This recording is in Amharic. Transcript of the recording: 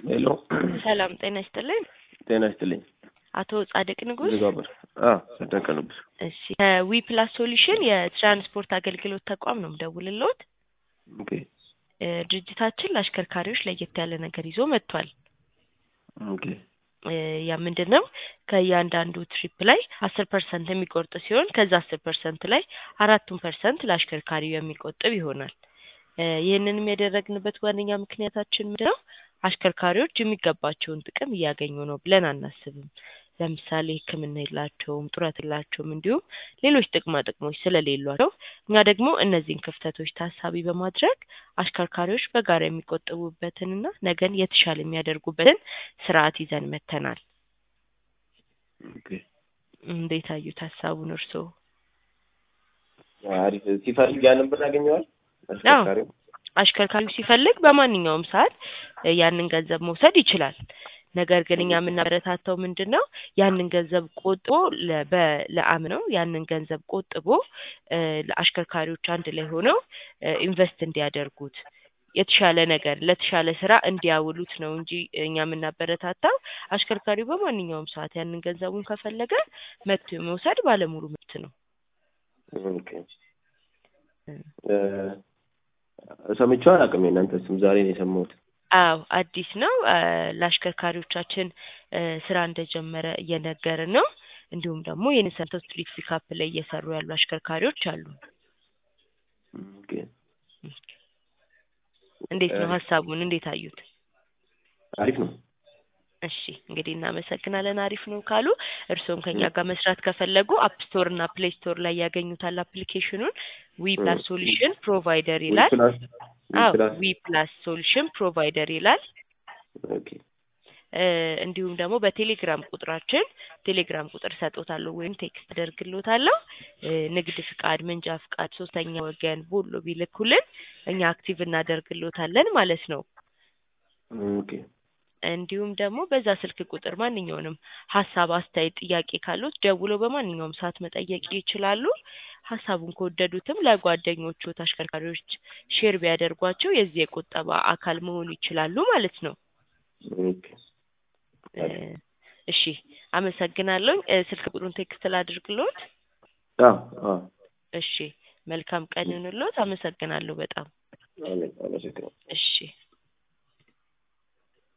ሄሎ ሰላም ጤና ይስጥልኝ። ጤና ይስጥልኝ። አቶ ጻድቅ ንጉስ። ዝጋበር ጸደቀ ንጉስ። እሺ ከዊ ፕላስ ሶሉሽን የትራንስፖርት አገልግሎት ተቋም ነው የምደውልልዎት። ኦኬ እ ድርጅታችን ለአሽከርካሪዎች ለየት ያለ ነገር ይዞ መጥቷል። ኦኬ እ ያ ምንድን ነው? ከእያንዳንዱ ትሪፕ ላይ አስር ፐርሰንት የሚቆርጥ ሲሆን ከዛ አስር ፐርሰንት ላይ አራቱን ፐርሰንት ለአሽከርካሪው የሚቆጥብ ይሆናል። እ ይህንንም ያደረግንበት ዋነኛ ምክንያታችን ምንድን ነው? አሽከርካሪዎች የሚገባቸውን ጥቅም እያገኙ ነው ብለን አናስብም። ለምሳሌ ሕክምና የላቸውም፣ ጡረት የላቸውም፣ እንዲሁም ሌሎች ጥቅማ ጥቅሞች ስለሌሏቸው እኛ ደግሞ እነዚህን ክፍተቶች ታሳቢ በማድረግ አሽከርካሪዎች በጋራ የሚቆጥቡበትንና ነገን የተሻለ የሚያደርጉበትን ስርዓት ይዘን መጥተናል። ኦኬ እንዴት አዩት ሀሳቡን እርስዎ? አሪፍ። ሲፈልግ ያንን ብር ያገኘዋል አሽከርካሪው? አሽከርካሪው ሲፈልግ በማንኛውም ሰዓት እ ያንን ገንዘብ መውሰድ ይችላል። ነገር ግን እኛ የምናበረታታው ምንድን ነው ያንን ገንዘብ ቆጥቦ ለ- በ- ለአም ነው ያንን ገንዘብ ቆጥቦ እ ለአሽከርካሪዎች አንድ ላይ ሆነው እ ኢንቨስት እንዲያደርጉት የተሻለ ነገር ለተሻለ ስራ እንዲያውሉት ነው እንጂ እኛ የምናበረታታው አሽከርካሪው በማንኛውም ሰዓት ያንን ገንዘቡን ከፈለገ መጥቶ መውሰድ ባለሙሉ መብት ነው። ኦኬ እ ሰምቼው አላውቅም። የእናንተ ስም ዛሬ ነው የሰማሁት። አዎ አዲስ ነው። እ ለአሽከርካሪዎቻችን እ ስራ እንደጀመረ እየነገርን ነው። እንዲሁም ደግሞ ይህንን ሰምተው ስትሪት ፒካፕ ላይ እየሰሩ ያሉ አሽከርካሪዎች አሉ። ኦኬ እንዴት ነው ሀሳቡን እንዴት አዩት? አሪፍ ነው። እሺ እንግዲህ እናመሰግናለን። አሪፍ ነው ካሉ እርስዎም ከኛ ጋር መስራት ከፈለጉ አፕ ስቶር እና ፕሌይ ስቶር ላይ ያገኙታል አፕሊኬሽኑን ዊ ፕላስ ሶሉሽን ፕሮቫይደር ይላል። ፕላስ አዎ ፕላስ ዊ ፕላስ ሶሉሽን ፕሮቫይደር ይላል። ኦኬ እ እንዲሁም ደግሞ በቴሌግራም ቁጥራችን ቴሌግራም ቁጥር ሰጦታለሁ ወይም ቴክስት አደርግሎታለሁ። እ ንግድ ፍቃድ፣ መንጃ ፍቃድ፣ ሶስተኛ ወገን ቦሎ ቢልኩልን እኛ አክቲቭ እናደርግሎታለን ማለት ነው። ኦኬ እንዲሁም ደግሞ በዛ ስልክ ቁጥር ማንኛውንም ሀሳብ፣ አስተያየት፣ ጥያቄ ካሉት ደውለው በማንኛውም ሰዓት መጠየቅ ይችላሉ። ሀሳቡን ከወደዱትም ለጓደኞቹ አሽከርካሪዎች ሼር ቢያደርጓቸው የዚህ የቁጠባ አካል መሆኑ ይችላሉ ማለት ነው። ኦኬ እ እሺ አመሰግናለሁ። እ ስልክ ቁጥሩን ቴክስት ላድርግሎት። አዎ አዎ እሺ መልካም ቀን ይሁንልዎት። አመሰግናለሁ በጣም አመሰግናለሁ። እሺ